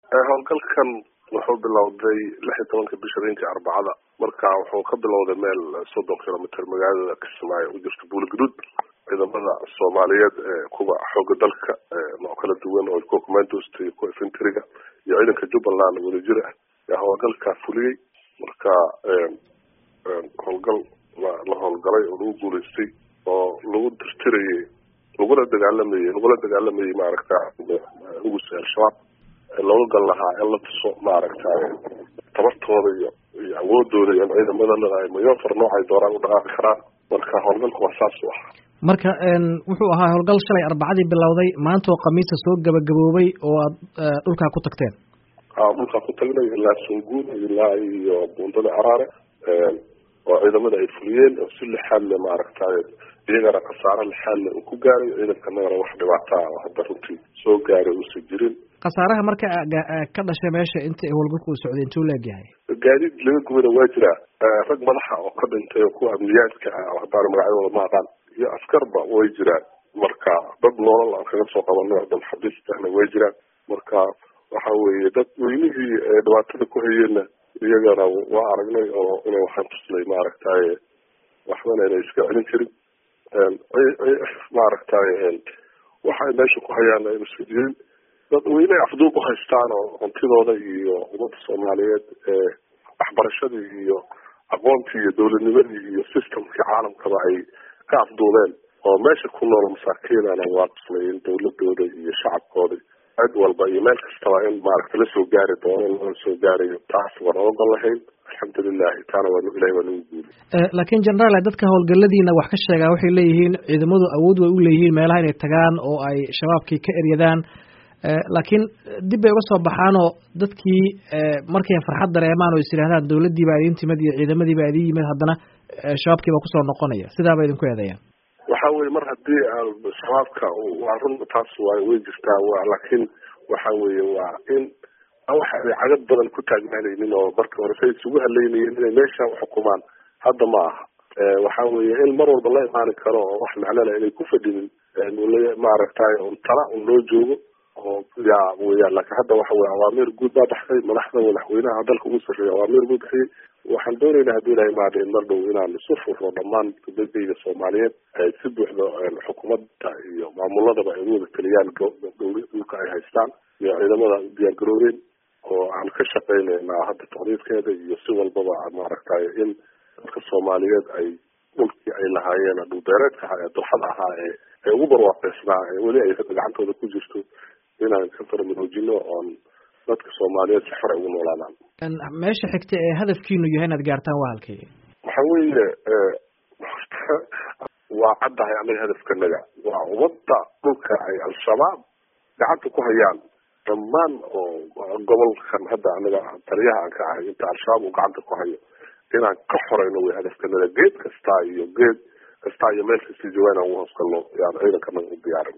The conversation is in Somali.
howlgalkan wuxuu bilowday lix iyo tobanka bisha habeenkii arbacada marka wuxuu ka bilowday meel soddon kilomitr magaalada kismaayo u jirta buuligaduud ciidamada soomaaliyeed ee kuwa xooga dalka nooc kala duwan oo kuwa commandost iyo kuwa infantryga iyo ciidanka jubbaland wadajir ah yaa howlgalkaa fuliyey marka howlgal la howlgalay oo lagu guuleystay oo lagu tirtirayay lagula dagaalamayey lagula dagaalamayey maaragta ugusi al-shabaab looga gal lahaa in la tuso maaragtay tabartooda iyo iyo awoodooda iyo ciidamadana ay mayofar noocay dooraan u dhaqaaqi karaan marka howlgalku waa saas u ah marka wuxuu ahaa howlgal shalay arbacadii bilowday maanta oo khamiista soo gabagaboobay oo aad dhulkaa ku tagteen a dhulkaa ku tagnay ilaa sunguun ilaa iyo buundada caraare oo ciidamada ay fuliyeen oo si lixaadle maaragtay iyagana khasaaro lixaadle uu ku gaaray ciidankanagana wax dhibaataa oo hadda runtii soo gaaray uusan jirin khasaaraha marka ka dhashay meesha inta howlgalku uu socday intuu leegyahay gaadiid laga gubana waa jiraa rag madaxa oo ka dhintay oo kuwa amniyaadka ah haddaan magacyadooda ma aqaan iyo askarba way jiraan marka dad noolal aan kaga soo qabanay dad xabiistahna way jiraan marka waxa weeye dad weynihii dhibaatada ku hayeenna iyagana waa aragnay oo inay waxaan tusnay maaragtay waxbana inay iska celin jirin maaragtay waxay meesha ku hayaan aynu iska jirin dad weyne afduub u haystaan oo huntidooda iyo ummadda soomaaliyeed ee waxbarashadii iyo aqoontii iyo dowladnimadii iyo systemkii caalamkaba ay ka afduubeen oo meesha ku nool masaakiinana waa tusnay in dawladooda iyo shacabkooda cid walba iyo meel kastaba in maaragta lasoo gaari doono in lala soo gaarayo taas waan ogon lahayn alxamdulilahi taana waa ilahay waa nagu guuli laakiin generaal dadka howlgaladiina wax ka sheegaa waxay leeyihiin ciidamadu awood way u leeyihiin meelaha inay tagaan oo ay shabaabkii ka eryadaan laakiin dib bay uga soo baxaanoo dadkii markay farxad dareemaan oo is yidhahdaan dawladdii baa idin timid iyo ciidamadii baa idin yimid haddana shabaabkii baa kusoo noqonaya sidaa ba idinku eedeeyaan waxa weye mar haddii shabaabka waa run taas waa way jirtaa wa laakiin waxa weeye waa in waxa ay cagad badan ku taagnaanaynin oo marka hore say isugu haleynayeen inay meesha uxukumaan hadda ma aha waxa weeye in mar walba la imaani karo oo wax macnala inay ku fadhinin maaragtay un tala un loo joogo oo ya weyaan laakiin hadda waxa weye awaamiir guud baa baxday madaxda madaxweynaha dalka ugu sarreeya awaamiir buu bixiyey waxaan doonaynaa haddii ilahay maada in mar dhow inaan isu furno dhammaan dadayda soomaaliyeed ay si buuxda xukuumadda iyo maamuladaba ay uwada taliyaan dhulka ay haystaan iyo ciidamada diyaar garoobeen oo aan ka shaqeynaynaa hadda taqdiidkeeda iyo si walbaba maaragtay in dadka soomaaliyeed ay dhulkii ay lahaayeen dhulbeereedka ahaa ee dooxada ahaa ee ee ugu barwaaqeysnaa ee weli ay gacantooda ku jirto inaan ka faramaroojino oon dadka soomaaliyeed si xor ay ugu noolaadaan meesha xigta ee hadafkiinu yahay inaad gaartaan waa halkii waxa weeye waa caddahay anaga hadafkanaga waa ummadda dhulka ay al-shabaab gacanta ku hayaan dhammaan oo gobolkan hadda anaga taliyaha aan ka ahay inta al-shabaab uu gacanta ku hayo inaan ka xoreyno way hadafkanaga geed kasta iyo geed kasta iyo meel kasta joogaan aan uhoos galno yaan ciidankanaga u diyaarin